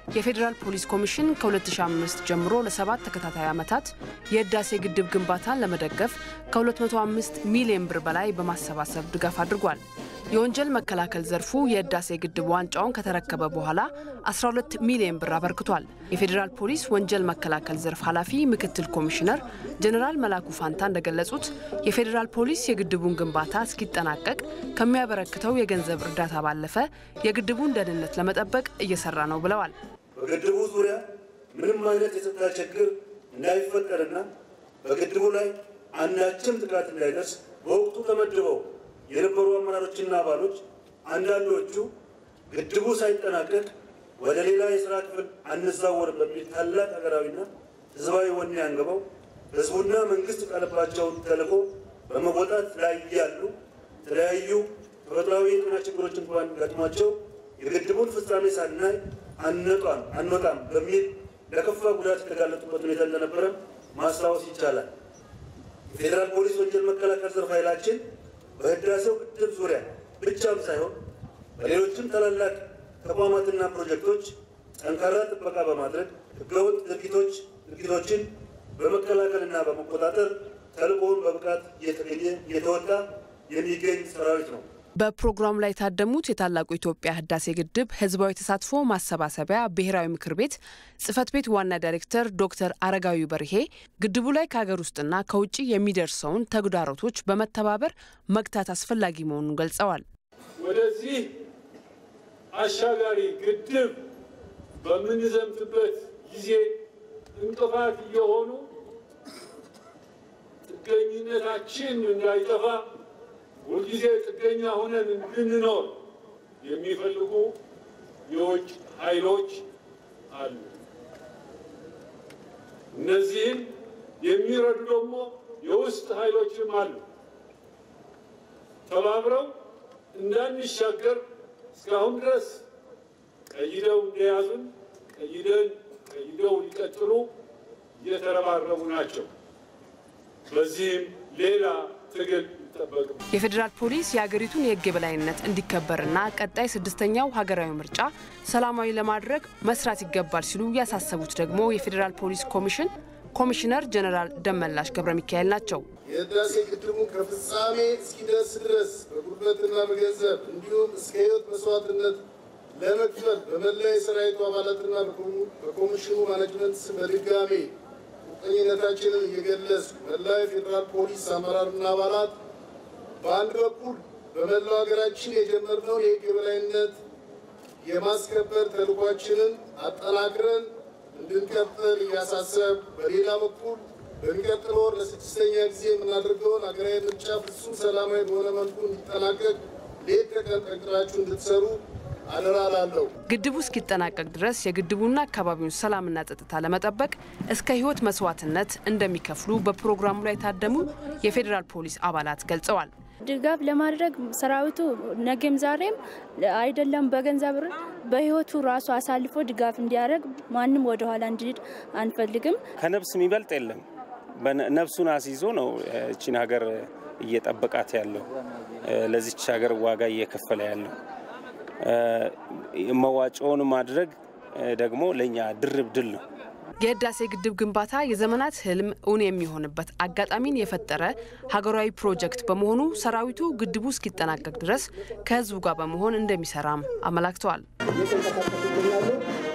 የፌዴራል ፖሊስ ኮሚሽን ከ2005 ጀምሮ ለሰባት ተከታታይ ዓመታት የህዳሴ ግድብ ግንባታን ለመደገፍ ከ205 ሚሊዮን ብር በላይ በማሰባሰብ ድጋፍ አድርጓል። የወንጀል መከላከል ዘርፉ የህዳሴ ግድብ ዋንጫውን ከተረከበ በኋላ 12 ሚሊዮን ብር አበርክቷል። የፌዴራል ፖሊስ ወንጀል መከላከል ዘርፍ ኃላፊ ምክትል ኮሚሽነር ጀኔራል መላኩ ፋንታ እንደገለጹት የፌዴራል ፖሊስ የግድቡን ግንባታ እስኪጠናቀቅ ከሚያበረክተው የገንዘብ እርዳታ ባለፈ የግድቡን ደህንነት ለመጠበቅ እየሰራ ነው ብለዋል። በግድቡ ዙሪያ ምንም አይነት የጸጥታ ችግር እንዳይፈጠርና በግድቡ ላይ አንዳችም ጥቃት እንዳይደርስ በወቅቱ ተመድበው የነበሩ አመራሮችና አባሎች አንዳንዶቹ ግድቡ ሳይጠናቀቅ ወደ ሌላ የስራ ክፍል አንዛወር በሚል ታላቅ ሀገራዊና ህዝባዊ ወኔ አንግበው ህዝቡና መንግስት ጣለባቸውን ተልዕኮ በመወጣት ላይ ያሉ የተለያዩ ተፈጥሯዊ የጤና ችግሮች እንኳን ገጥሟቸው የግድቡን ፍጻሜ ሳናይ አንወጣም አንወጣም በሚል ለከፋ ጉዳት የተጋለጡበት ሁኔታ እንደነበረ ማስታወስ ይቻላል። የፌዴራል ፖሊስ ወንጀል መከላከል ዘርፍ ኃይላችን በህዳሴው ግድብ ዙሪያ ብቻም ሳይሆን በሌሎችም ታላላቅ ተቋማትና ፕሮጀክቶች ጠንካራ ጥበቃ በማድረግ ህገወጥ ድርጊቶች ድርጊቶችን በመከላከልና በመቆጣጠር ተልዕኮውን በብቃት እየተወጣ የሚገኝ ሰራዊት ነው። በፕሮግራሙ ላይ የታደሙት የታላቁ ኢትዮጵያ ህዳሴ ግድብ ህዝባዊ ተሳትፎ ማሰባሰቢያ ብሔራዊ ምክር ቤት ጽህፈት ቤት ዋና ዳይሬክተር ዶክተር አረጋዊ በርሄ ግድቡ ላይ ከሀገር ውስጥና ከውጭ የሚደርሰውን ተግዳሮቶች በመተባበር መግታት አስፈላጊ መሆኑን ገልጸዋል። ወደዚህ አሻጋሪ ግድብ በምንዘምትበት ጊዜ እንቅፋት እየሆኑ ጥገኝነታችን እንዳይጠፋ ሁልጊዜ ጥገኛ ሆነን እንድንኖር የሚፈልጉ የውጭ ኃይሎች አሉ። እነዚህን የሚረዱ ደግሞ የውስጥ ኃይሎችም አሉ። ተባብረው እንዳንሻገር እስካሁን ድረስ ቀይደው እንደያዙን ቀይደን ቀይደው ሊቀጥሉ እየተረባረቡ ናቸው። በዚህም ሌላ ትግል የፌዴራል ፖሊስ የሀገሪቱን የሕግ የበላይነት እንዲከበርና ቀጣይ ስድስተኛው ሀገራዊ ምርጫ ሰላማዊ ለማድረግ መስራት ይገባል ሲሉ ያሳሰቡት ደግሞ የፌዴራል ፖሊስ ኮሚሽን ኮሚሽነር ጀኔራል ደመላሽ ገብረ ሚካኤል ናቸው። የህዳሴ ግድቡ ከፍጻሜ እስኪደርስ ድረስ በጉልበትና በገንዘብ እንዲሁም እስከ ህይወት መስዋዕትነት ለመክፈል በመላ የሰራዊቱ አባላትና በኮሚሽኑ ማኔጅመንት ስም በድጋሜ ቁርጠኝነታችንን እየገለጽ መላው የፌዴራል ፖሊስ አመራርና አባላት በአንድ በኩል በመላው ሀገራችን የጀመርነውን የህግ የበላይነት የማስከበር ተልኳችንን አጠናክረን እንድንቀጥል እያሳሰብ፣ በሌላ በኩል በሚቀጥለው ወር ለስድስተኛ ጊዜ የምናደርገውን ሀገራዊ ምርጫ ፍጹም ሰላማዊ በሆነ መልኩ እንዲጠናቀቅ ሌት ተቀን ጠንክራችሁ እንድትሰሩ አደራ ላለው ግድቡ እስኪጠናቀቅ ድረስ የግድቡና አካባቢውን ሰላምና ጸጥታ ለመጠበቅ እስከ ህይወት መስዋዕትነት እንደሚከፍሉ በፕሮግራሙ ላይ የታደሙ የፌዴራል ፖሊስ አባላት ገልጸዋል። ድጋፍ ለማድረግ ሰራዊቱ ነገም ዛሬም አይደለም በገንዘብ በህይወቱ ራሱ አሳልፎ ድጋፍ እንዲያደርግ ማንም ወደኋላ እንዲሄድ አንፈልግም። ከነፍስ የሚበልጥ የለም። ነፍሱን አስይዞ ነው እቺን ሀገር እየጠበቃት ያለው ለዚች ሀገር ዋጋ እየከፈለ ያለው መዋጮውን ማድረግ ደግሞ ለእኛ ድርብ ድል ነው። የህዳሴ ግድብ ግንባታ የዘመናት ህልም እውን የሚሆንበት አጋጣሚን የፈጠረ ሀገራዊ ፕሮጀክት በመሆኑ ሰራዊቱ ግድቡ እስኪጠናቀቅ ድረስ ከህዝቡ ጋር በመሆን እንደሚሰራም አመላክተዋል።